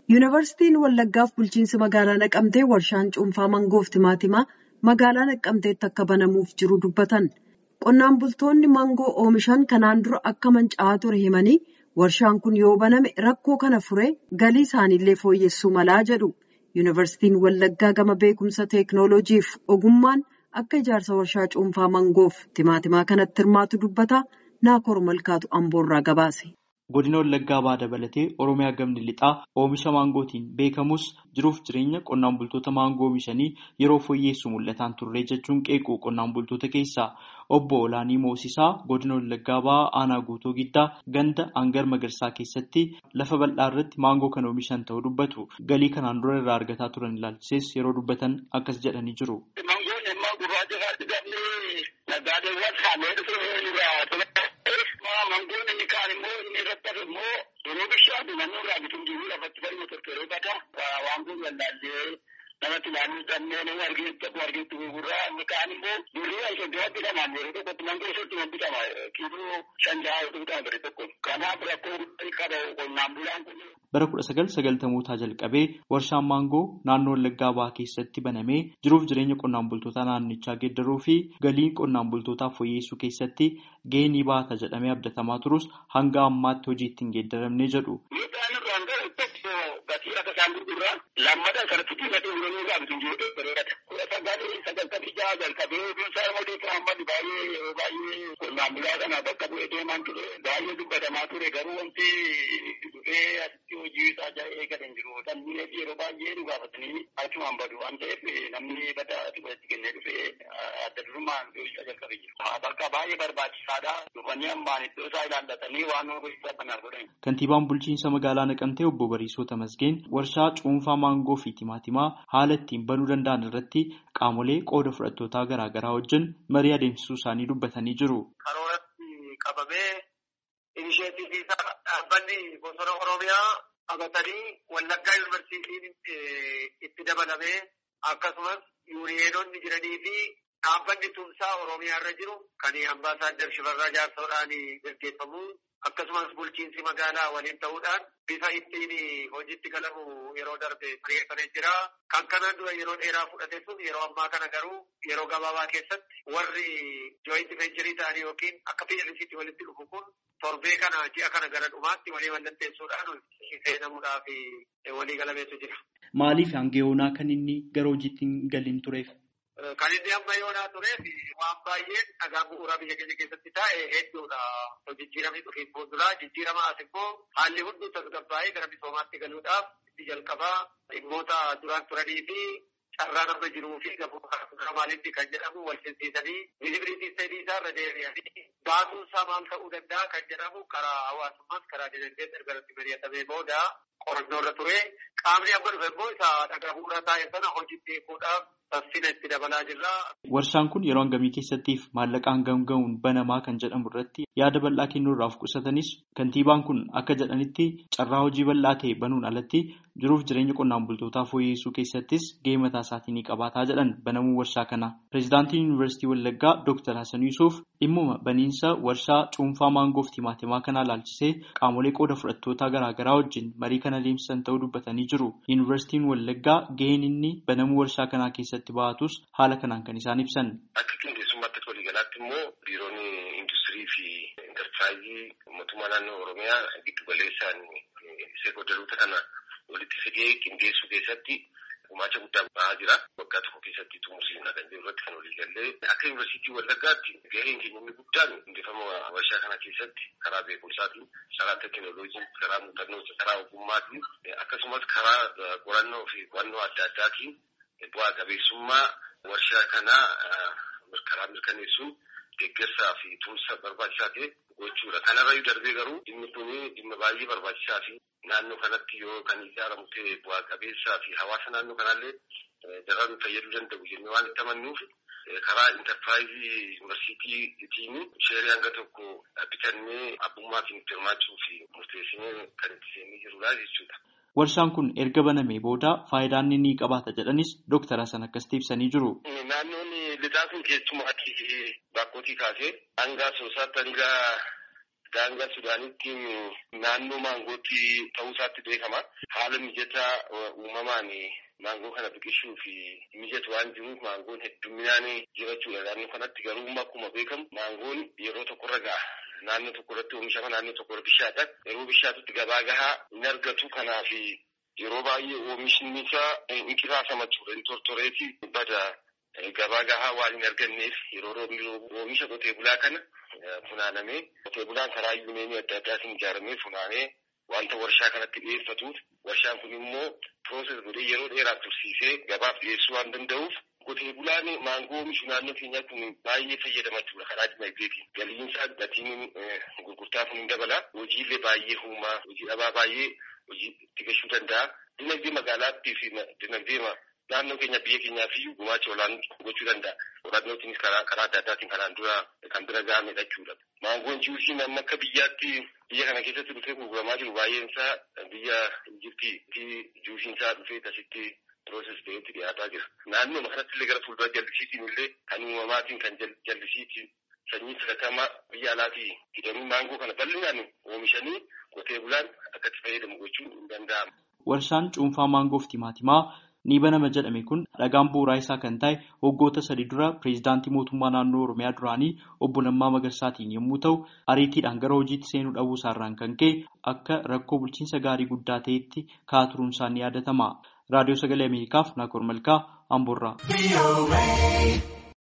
Yuunivarsiitiin Wallaggaaf bulchiinsi magaalaa Naqamtee warshaan cuunfaa mangoof timaatimaa magaalaa Naqamteetti akka banamuuf jiru dubbatan. Qonnaan bultoonni mangoo oomishan kanaan dura akka manca'aa ture himanii warshaan kun yoo baname rakkoo kana furee galii isaaniillee fooyyessuu malaa jedhu. Yuunivarsiitiin Wallaggaa gama beekumsa teeknooloojiif ogummaan akka ijaarsa warshaa cuunfaa mangoof timaatimaa kanatti hirmaatu dubbata. Naakoor Malkaatu Amboorraa gabaase. Godina Wallaggaa Bahaa dabalatee Oromiyaa gamni lixaa oomisha maangootiin beekamus jiruuf jireenya qonnaan bultoota maangoo oomishanii yeroo fooyyeessu mul'ataan turre jechuun qeequ qonnaan bultoota keessaa obbo Olaanii Moosisaa godina Wallaggaa Bahaa aanaa guutuu giddaa ganda hangar magarsaa keessatti lafa bal'aa irratti maangoo kan oomishan ta'uu dubbatu. Galii kanaan dura irraa argataa turan ilaalchises yeroo dubbatan akkas jedhanii jiru. Mangoon inni kaan immoo inni irratti hafe immoo yeroo bishaan naannoo irraa bituun jiru lafatti balma tortoree bata waan kun wallaallee namatti ilaaluu dhabnee nama argeetti akkuma argeetti gurguraa inni kaan immoo birrii soddoma bitamaan yeroo tokkotti mangoo soddoma bitama kiiloo shan jaha yoo bitama bire tokko kanaaf rakkoo qaba qonnaan bulaan kun. Bara kudha sagal sagaltamootaa jalqabee warshaan maangoo naannoo Wallaggaa Bahaa keessatti banamee jiruuf jireenya qonnaan bultootaa naannichaa geeddaruu fi galii qonnaan bultootaa fooyyessuu keessatti gahee ni baata jedhamee abdatamaa turus hanga ammaatti hojiitti hin geeddaramne jedhu. Gatii akka isaan gurguraa lammataa sararratti diimatee uumamuu irraa bituu jiru bareedata. Kudha sagalii sagaltamii jaha jalqabee oduunsaa namoota Muhammad baay'ee baay'ee qonnaan bulaa kana bakka bu'ee deemaan ture baay'ee dubbatamaa ture garuu wanti dhufee asitti hojii isaa jala eegale hin jiru. Dhalli yeroo baay'ee nu gaafatanii achumaan badu waan ta'eef namni bada dhufeetti kennee dhufee adda durummaan hojii jalqabee jiru. Bakka baay'ee barbaachisaadha. Dhufanii ammaan iddoo isaa ilaallatanii waan hojii kana godhan. Kantiibaan bulchiinsa magaalaa Naqamtee obbo Bariisoo Tamasgeen warshaa cuunfaa maangoo fi timaatimaa haala ittiin banuu danda'an irratti qaamolee qooda fudhattootaa garaa garaa wajjin marii adeemsisuu isaanii dubbatanii jiru. Karooratti qabamee inisheetii isaa dhaabbanni bosona Oromiyaa qabatanii Wallaggaa Yuunivarsiitiin itti dabalamee akkasumas yuuniyeenonni jiranii fi dhaabbanni tumsaa Oromiyaa irra jiru kan ambaasaaddar Shifarraa Jaarsoodhaan gaggeeffamu akkasumas bulchiinsi magaalaa waliin ta'uudhaan bifa ittiin hojiitti galamu yeroo darbe xiyyeeffatee jira. Kan kanaan dura yeroo dheeraa fudhate sun yeroo ammaa kana garuu yeroo gabaabaa keessatti warri jooyinti vencherii ta'anii yookiin akka PLCtti walitti dhufu kun torbee kana ji'a kana gara dhumaatti walii mallatteessuudhaan seenamuudhaaf walii galameetu jira. Maaliif hanga yoonaa kan inni gara hojiitti hin galiin tureef? Kan inni amma yoonaa tureef waan baay'een dhagaa bu'uuraa biyya keenya keessatti taa'e hedduudha. Jijjiiramni dhufiin fuulduraa jijjiirama as immoo haalli hunduu tasgabbaa'ee gara misoomaatti galuudhaaf itti jalqabaa dhimmoota duraan turanii fi carraan amma jiruu fi gamoo maalitti kan jedhamu wal simsiisanii vizibilitii sadii isaa irra deebi'anii baasuun isaa maal ta'uu danda'a kan jedhamu karaa hawaasummaas karaa dinagdee ergaratti mari'atamee booda qorannoo irra ture qaamni amma dhufe immoo isa dhagaa bu'uuraa taa'e sana hojiitti eeguudhaaf saffina itti dabalaa jirra. Warshaan kun yeroo hangamii keessattiif maallaqa hangam ga'uun banamaa kan jedhamu irratti yaada bal'aa kennuurraaf qusatanis kantiibaan kun akka jedhanitti carraa hojii bal'aa ta'e banuun alatti jiruuf jireenya qonnaan bultootaa fooyyessuu keessattis gahee mataa isaatii ni qabaataa jedhan banamuu warshaa kana. Pireezidaantiin Yuunivarsiitii Wallaggaa Dr. Hasan Yuusuf dhimmuma baniinsa warshaa cuunfaa maangoof timaatimaa kana ilaalchisee qaamolee qooda fudhattootaa garaagaraa wajjin marii kana adeemsisan ta'uu dubbatanii jiru. Yuunivarsiitiin Wallaggaa gaheen inni banamuu warshaa kanaa keessatti ba'atus haala kanaan kan isaan ibsan. Akka qindeessummaatti waliigalaatti immoo biiroonni industirii fi intarpiraayizii mootummaa naannoo Oromiyaa giddu galeessaan seekodaroota kana walitti fidee qindeessuu keessatti gumaacha guddaa ba'aa jira. Waggaa tokko keessatti xumursiisna kan jiru irratti kan walii gallee akka yuunivarsiitii Wallaggaatti gaheen keenya inni guddaan hundeeffama warshaa kana keessatti karaa beekumsaatiin, karaa teekinooloojiin, karaa muuxannoo, karaa ogummaatiin akkasumas karaa qorannoo fi qo'annoo adda addaatiin bu'aa qabeessummaa warshaa kanaa karaa mirkaneessuun deeggarsaa fi tumsa barbaachisaa ta'e gochuudha. Kanarrayyuu darbee garuu dhimmi kun dhimma baay'ee barbaachisaa fi naannoo kanatti yoo kan ijaaramu ta'e bu'aa qabeessaa fi hawaasa naannoo kanallee daran fayyaduu danda'u jennee waan itti amannuuf karaa intarpiraayizii yuunivarsiitiitiin sheerii hanga tokko bitannee abbummaatiin itti hirmaachuu fi murteessinee kan itti seennee jirudha jechuudha. Warshaan kun erga banamee booda faayidaan inni ni qabaata jedhanis Dooktar Hasan akkasitti ibsanii jiru. Naannoon lixaa kun keessumaatti bakkootii kaasee hanga soosaatti hanga daangaa Sudaanitti naannoo maangootti ta'uu isaatti beekama. Haala mijataa uumamaan maangoo kana biqilchuu fi mijatu waan jiruuf maangoon hedduminaan jirachuudha. Naannoo kanatti garuu akkuma beekamu maangoon yeroo tokkorra ga'a. Naannoo tokkorratti oomishama naannoo tokkorra bishaata. Yeroo bishaatutti gabaa gahaa hin argatu kanaaf yeroo baay'ee oomishni isaa hin qiraasama ture. Hin tortoreeti bada gabaa gahaa waan hin arganneef yeroo roobni oomisha qotee bulaa kana funaanamee qotee bulaan karaa yuuneenii adda addaatiin ijaaramee funaanee wanta warshaa kanatti dhiyeeffatuuf warshaan kun immoo pirooses godhee yeroo dheeraaf tursiisee gabaaf dhiyeessuu waan danda'uuf qotee bulaan maangoo oomishu naannoo keenyaa kun baay'ee fayyadama jechuudha karaa dinagdeetiin. Galiinsaa gatiin gurgurtaa kun hin dabala. Hojiilee baay'ee uumaa hojii dhabaa baay'ee hojii itti gahuu danda'a. Dinagdee magaalaattii fi dinagdee naannoo keenya biyya keenyaaf iyyuu gumaacha olaanaa gochuu danda'a. Qorannootiinis karaa karaa adda addaatiin kanaan dura kan bira ga'amedha jechuudha. Maangoon jiruusiin amma akka biyyaatti biyya kana keessatti dhufee gurguramaa jiru baay'een isaa biyya Ijiptii juusiin isaa dhufee asitti pirooses ta'etti dhiyaataa jira. Naannoo kanatti illee gara fuuldura jallisiitiin illee kan uumamaatiin kan jallisiitiin sanyii filatamaa biyya alaatii hidhamii maangoo kana bal'inaan oomishanii qotee bulaan akkatti fayyadamu gochuun hin danda'amu. Warshaan cuunfaa maangoof timaatimaa ni banama jedhame kun dhagaan bu'uuraa isaa kan ta'e waggoota sadii dura pireezidaantii mootummaa naannoo Oromiyaa duraanii obbo Lammaa Magarsaatiin yommuu ta'u ariitiidhaan gara hojiitti seenuu dhabuu isaarraan kan ka'e akka rakkoo bulchiinsa gaarii guddaa ta'etti ka'aa turuun isaa ni yaadatama. Raadiyoo Sagalee Ameerikaaf Naakoor Malkaa Amboorraa.